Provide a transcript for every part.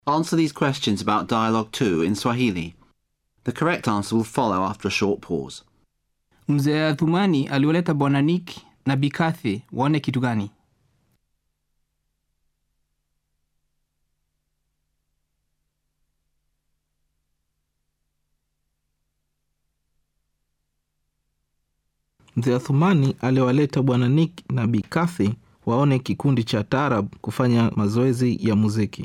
Answer these questions about Dialogue 2 in Swahili. The correct answer will follow after a short pause. Mzee Athumani aliwaleta Bwana Nick na Bikathi waone kitu gani? Mzee Athumani aliwaleta Bwana Nick na Bikathi waone kikundi cha taarab kufanya mazoezi ya muziki.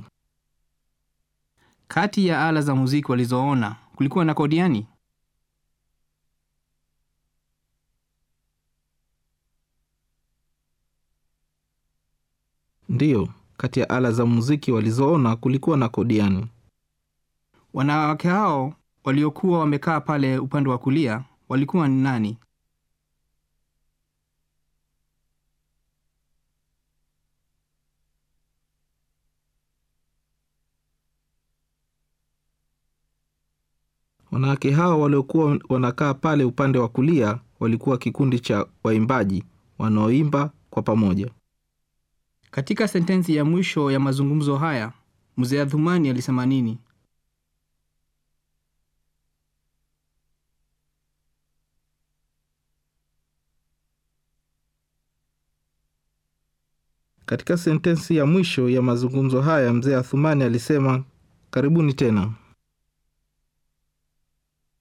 Kati ya ala za muziki walizoona kulikuwa na kodiani. Ndiyo, kati ya ala za muziki walizoona kulikuwa na kodiani. Wanawake hao waliokuwa wamekaa pale upande wa kulia walikuwa ni nani? Wanawake hao waliokuwa wanakaa pale upande wa kulia walikuwa kikundi cha waimbaji wanaoimba kwa pamoja. Katika sentensi ya mwisho ya mazungumzo haya, mzee Athumani alisema nini? Katika sentensi ya mwisho ya mazungumzo haya, mzee Athumani alisema, karibuni tena.